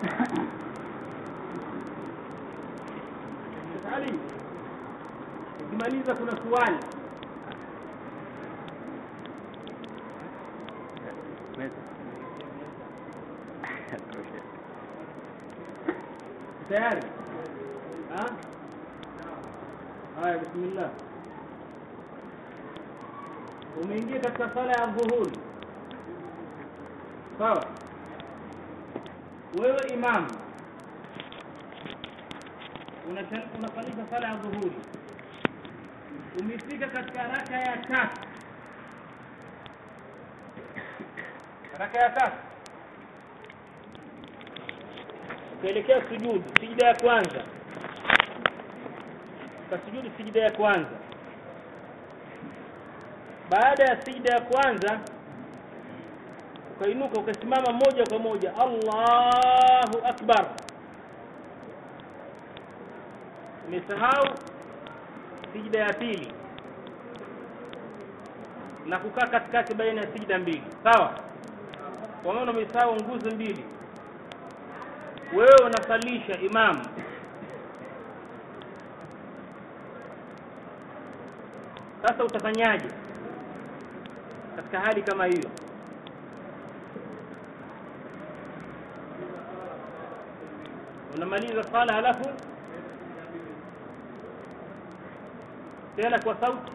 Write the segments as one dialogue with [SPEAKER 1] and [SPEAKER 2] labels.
[SPEAKER 1] Ali, ukimaliza kuna swali tayari? Ha? Haya, bismillah. Umeingia katika sala ya dhuhuri, sawa? Wewe imamu unasal- unasalisha sala ya dhuhuri, umefika katika raka ya tatu, raka ya tatu ukaelekea sujudu, sijida ya kwanza, ukasujudu sijida ya kwanza. Baada ya sijida ya kwanza ukainuka ukasimama moja kwa moja, Allahu akbar. Umesahau sijida ya pili na kukaa katikati baina ya sijida mbili, sawa? Kwa maana umesahau nguzo mbili wewe unasalisha imamu sasa utafanyaje katika hali kama hiyo unamaliza sala halafu tena kwa sauti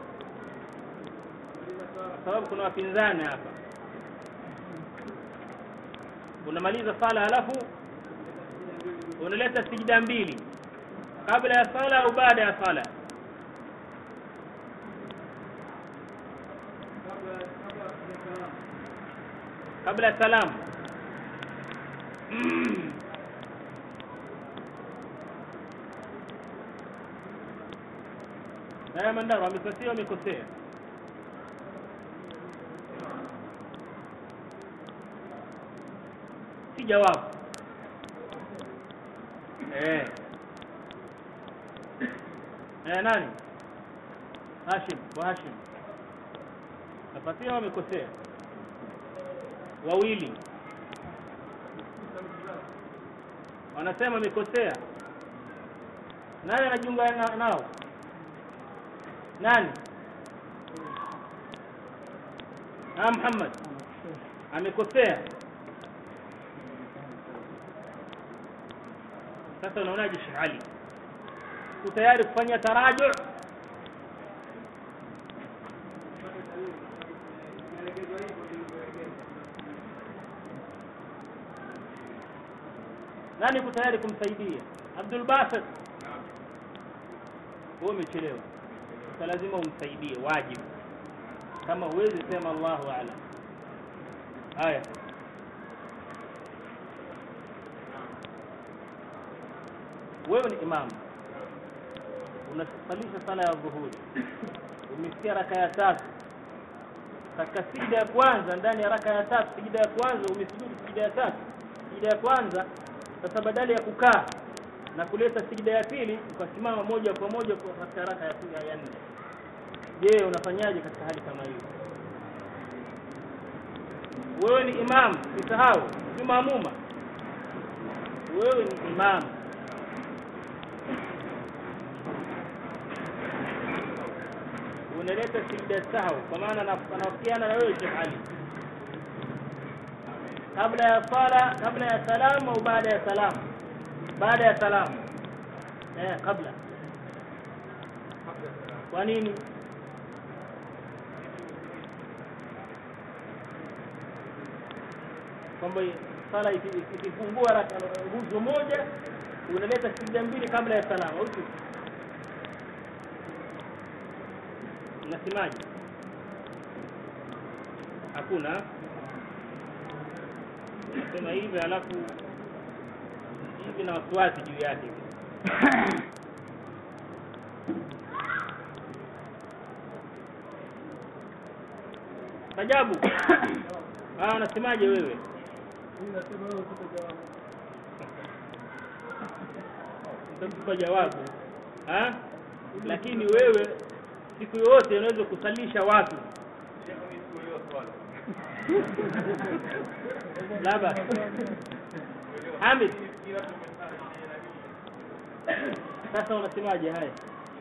[SPEAKER 1] kwa sababu kuna wapinzani hapa unamaliza sala halafu unaleta sijida mbili kabla ya sala au baada ya sala kabla ya salamu haya mandaro amekosea amekosea si jawabu eh eh nani Hashim kwa Hashim napatia wamekosea wawili wanasema amekosea nani anajiunga na, nao nani ah Muhammad amekosea sasa unaonaje Sheikh Ali utayari kufanya taraju nani uko tayari kumsaidia Abdul Basit wewe umechelewa sasa lazima umsaidie wajibu kama huwezi sema Allahu a'lam haya wewe ni imamu unasalisha sala ya dhuhuri umesikia raka ya tatu katika sijida ya kwanza ndani ya raka ya tatu sijida ya kwanza umesujudu sijida ya tatu sijida ya kwanza sasa badala ya kukaa na kuleta sijida ya pili ukasimama moja kwa moja kwa katika raka ya pili ya nne je unafanyaje katika hali kama hiyo wewe ni imam usisahau si maamuma wewe ni imam unaleta sijda sahau kwa maana anawafikiana na wewe Sheikh Ali kabla ya sala kabla ya salamu au baada ya salamu baada ya salamu eh kabla kwa nini kwamba sala ikifungua nguzo moja unaleta sijda mbili kabla ya salamu au sio unasemaje hakuna nasema hivi alafu hivi na wasiwasi juu yake Tajabu. Ah, unasemaje wewe? Utakupa jawabu. Ha? Lakini wewe siku yote unaweza kusalisha watu labda Hamid sasa unasemaje haya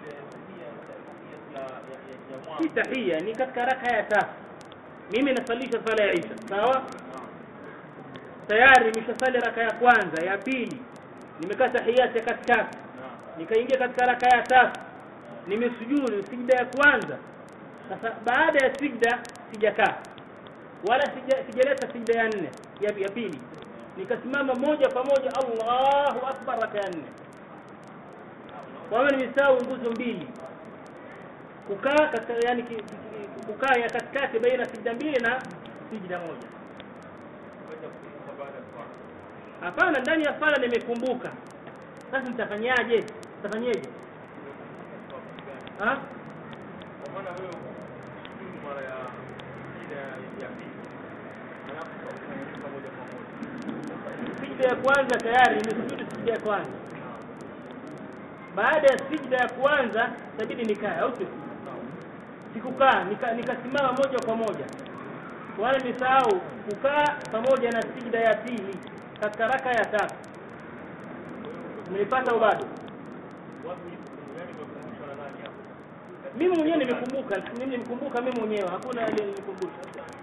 [SPEAKER 1] si tahia ni katika raka ya tatu mimi nasalisha sala ya isha sawa tayari nimeshasali raka ya kwanza ya pili nimekaa tahiyati ya katikati nikaingia katika raka ya tatu nimesujudu sijda ya kwanza sasa baada ya sijda sijakaa wala sija- sijaleta sijda ya nne ya, ya pili nikasimama moja kwa moja Allahu akbar raka ya nne kwa hiyo nimesahau nguzo mbili kukaa katika yani ki- ki- kukaa ya katikati baina sijda mbili na sijda moja hapana ndani ya sala nimekumbuka sasa nitafanyaje nitafanyeje ha sijda ya kwanza tayari nimesujudu sijda ya kwanza baada ya sijda ya kwanza itabidi nikae au sio sikukaa nika- nikasimama moja kwa moja wala nisahau kukaa pamoja na sijda ya pili katika raka ya tatu umeipata au bado mimi mwenyewe nimekumbuka mimi nimekumbuka mimi mwenyewe hakuna aliyenikumbusha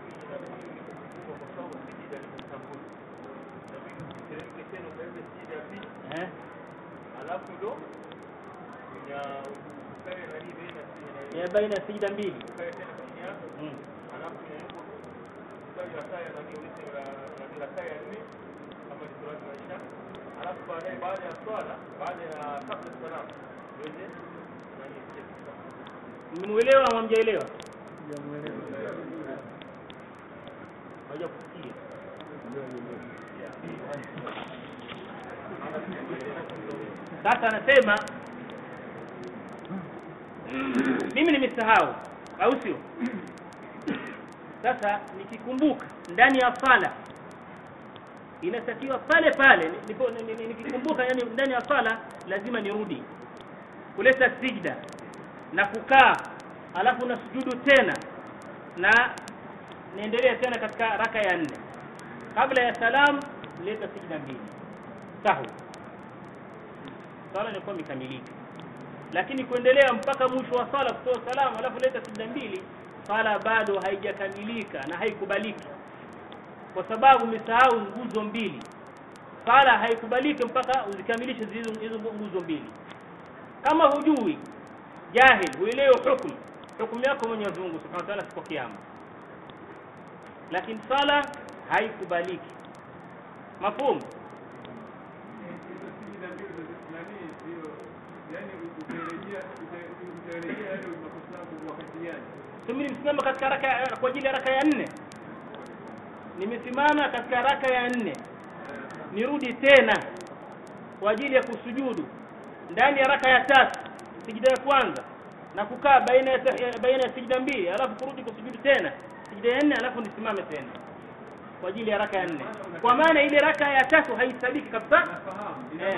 [SPEAKER 1] eh
[SPEAKER 2] alafu ndo ya ukae nani baina
[SPEAKER 1] ya baina ya sijda mbili
[SPEAKER 2] ukae tena chini yako
[SPEAKER 1] mm.
[SPEAKER 2] alafu mungu swali la saa ya nani ulisi la nani la saa ya nne kama ni surati maisha alafu baadaye baada ya swala baada ya kabla salam uweze nani
[SPEAKER 1] mmemuelewa au hamjaelewa haja kusikia sasa anasema mimi nimesahau au sio sasa nikikumbuka ndani ya sala inatakiwa pale pale nipo- ni- ni- nikikumbuka yani ndani ya sala lazima nirudi kuleta sijda na kukaa alafu na sujudu tena na niendelee tena katika raka ya nne kabla ya salam leta sijda mbili sahu sala inakuwa imekamilika lakini kuendelea mpaka mwisho wa sala kutoa salamu alafu leta sijda mbili sala bado haijakamilika na haikubaliki kwa sababu umesahau nguzo mbili sala haikubaliki mpaka uzikamilishe hizo hizo nguzo mbili kama hujui jahil huelewi hukumu hukumu yako Mwenyezi Mungu Subhanahu wa Ta'ala siku ya kiyama lakini sala haikubaliki mafhumu mimi nimesimama katika raka ya- kwa ajili ya raka ya nne nimesimama katika raka ya nne nirudi tena kwa ajili ya kusujudu ndani ya raka ya tatu sijida ya kwanza na kukaa baina ya tahi- baina ya sijida mbili alafu kurudi kusujudu tena sijida ya nne alafu nisimame tena kwa ajili ya raka ya nne kwa maana ile raka ya tatu haisabiki kabisa Eh.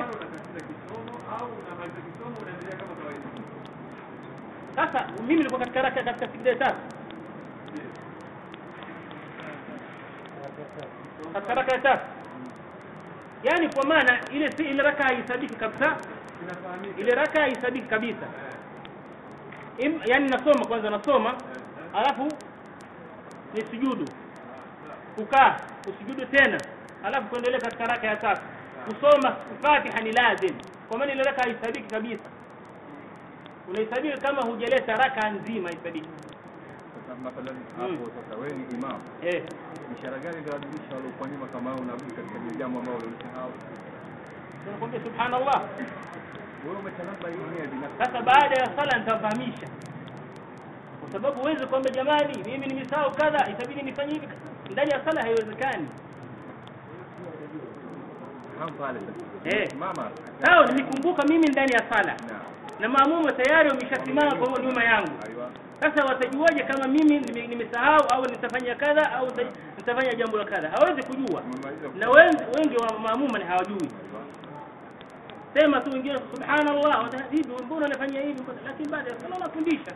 [SPEAKER 1] sasa mimi nilikuwa katika raka katika sijida ya tatu katika raka ya tatu yaani kwa maana ile si ile raka haisabiki kabisa ile raka haisabiki kabisa Im, yani nasoma kwanza nasoma alafu ni sujudu kukaa kusujudu tena alafu kuendelea katika raka ya tatu kusoma fatiha ni lazim kwa maana ile raka haisabiki kabisa unaisabiki kama hujaleta raka nzima haisabiki
[SPEAKER 3] Sasa mathalan
[SPEAKER 1] Mm.
[SPEAKER 3] hapo sasa wewe ni imam,
[SPEAKER 1] eh
[SPEAKER 3] ishara gani itawajulisha waliokuwa nyuma kama wewe unarudi katika lile jambo ambalo ulisahau?
[SPEAKER 1] tunakwambia subhanallah
[SPEAKER 3] Wewe umetanamba hiyo mwenyewe binafsi.
[SPEAKER 1] sasa baada ya sala nitafahamisha kwa sababu huwezi kwamba jamani mimi nimesahau kadha itabidi nifanye hivi ndani ya sala haiwezekani
[SPEAKER 3] Hapo pale sasa.
[SPEAKER 1] Eh.
[SPEAKER 3] Mama.
[SPEAKER 1] sawa nimekumbuka mimi ndani ya sala
[SPEAKER 3] Na.
[SPEAKER 1] na maamumu tayari wameshasimama kwa nyuma yangu
[SPEAKER 3] Aiwa.
[SPEAKER 1] sasa watajuaje kama mimi nime- nimesahau au nitafanya kadha au nita- nitafanya jambo la kadha hawezi kujua
[SPEAKER 3] Umemaliza.
[SPEAKER 1] na wengi, wengi wa maamuma ni hawajui
[SPEAKER 3] Aiwa.
[SPEAKER 1] sema tu wengine subhanallah wata- hivi mbona unafanya hivi lakini baada ya sala unafundisha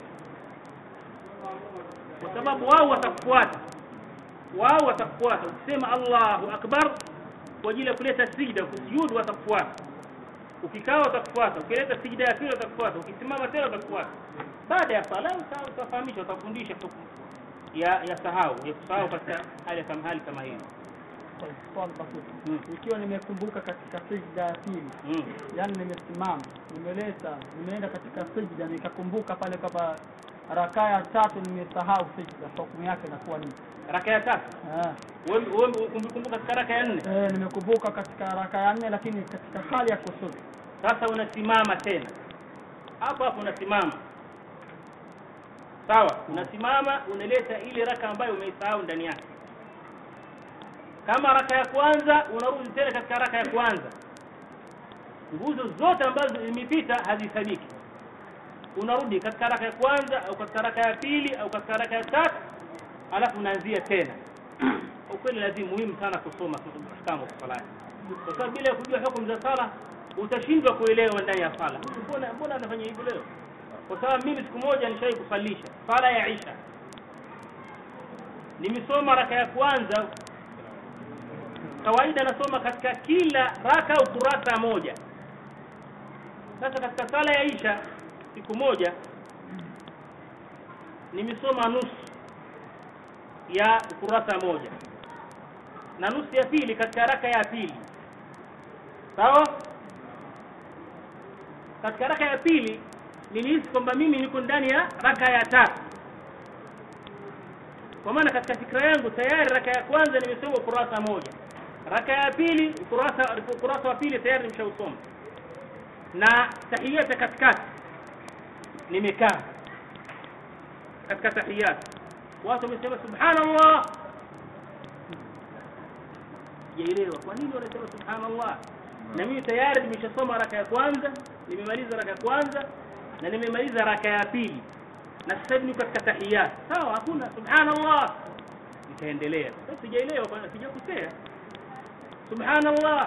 [SPEAKER 1] kwa sababu wao watakufuata wao watakufuata ukisema Allahu akbar kwa ajili ya kuleta sijda kusujudu watakufuata ukikaa watakufuata ukileta sijda ya pili watakufuata ukisimama tena watakufuata baada ya sala uta- utafahamisha utafundisha hukumu ya ya sahau ya kusahau katika hali ya kama hali kama hiyo
[SPEAKER 4] swali basi
[SPEAKER 1] Mm.
[SPEAKER 4] ikiwa nimekumbuka katika sijda ya pili
[SPEAKER 1] mm.
[SPEAKER 4] yani nimesimama nimeleta nimeenda katika sijda nikakumbuka pale kwamba rakaa ya tatu nimesahau sijda hukumu yake inakuwa ni
[SPEAKER 1] raka ya tatu
[SPEAKER 4] eh,
[SPEAKER 1] wewe wewe ukumbuka katika raka ya nne
[SPEAKER 4] eh, nimekumbuka katika rakaa ya nne lakini katika hali ya kusudi
[SPEAKER 1] sasa unasimama tena hapo hapo unasimama sawa unasimama unaleta ile raka ambayo umeisahau ndani yake kama raka ya kwanza unarudi tena katika raka ya kwanza nguzo zote ambazo zimepita hazihesabiki unarudi katika raka ya kwanza au katika raka ya pili au katika raka ya tatu alafu unaanzia tena kwa kweli lazima muhimu sana kusoma ahkamu salati kwa sababu bila ya kujua hukumu za sala utashindwa kuelewa ndani ya sala mbona mbona anafanya hivyo leo kwa sababu mimi siku moja nishai kusalisha sala ya isha nimesoma raka ya kwanza kawaida nasoma katika kila raka ukurasa moja sasa katika sala ya isha siku moja nimesoma nusu ya ukurasa moja na nusu ya pili katika raka ya pili sawa katika raka ya pili nilihisi kwamba mimi niko ndani ya raka ya tatu kwa maana katika fikra yangu tayari raka ya kwanza nimesoma ukurasa moja raka ya pili ukurasa ukurasa wa pili tayari nimeshausoma na tahiyat ya katikati nimekaa katika tahiyat watu wamesema subhanallah sijaelewa kwa nini wanasema subhanallah na mimi tayari nimeshasoma raka ya kwanza nimemaliza raka ya kwanza na nimemaliza raka ya pili na sasa hivi niko katika tahiyat sawa hakuna subhanallah nitaendelea sasa sijaelewa bwana sijakosea subhanallah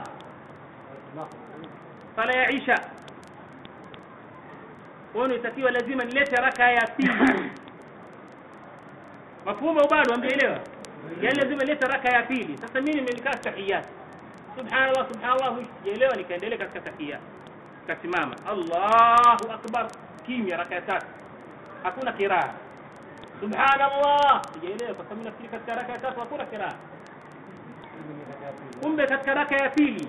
[SPEAKER 1] sala ya isha kwa itakiwa lazima nilete raka ya pili mafhumu au bado hamjaelewa yani lazima nilete raka ya pili sasa mimi nimekaa tahiyat subhanallah subhanallah sijaelewa nikaendelea katika tahiyat kasimama Allahu akbar kimya raka ya tatu hakuna kiraa subhanallah sijaelewa kwa sababu nafikiri katika raka ya tatu hakuna kiraa kumbe katika raka ya pili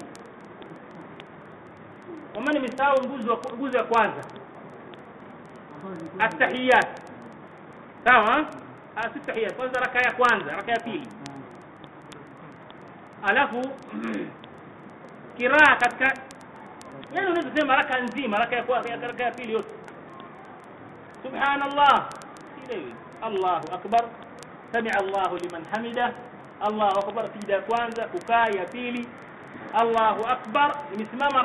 [SPEAKER 1] kwa maana nimesahau nguzo wa- nguzo ya kwanza atahiyat sawa ah si tahiyat kwanza raka ya kwanza raka ya pili alafu kiraa katika yani unaweza kusema raka nzima raka ya kwanza ya raka ya pili yote subhanallah sielewi allahu akbar samia allahu liman hamida allahu akbar sijida ya kwanza kukaa ya pili allahu akbar nimesimama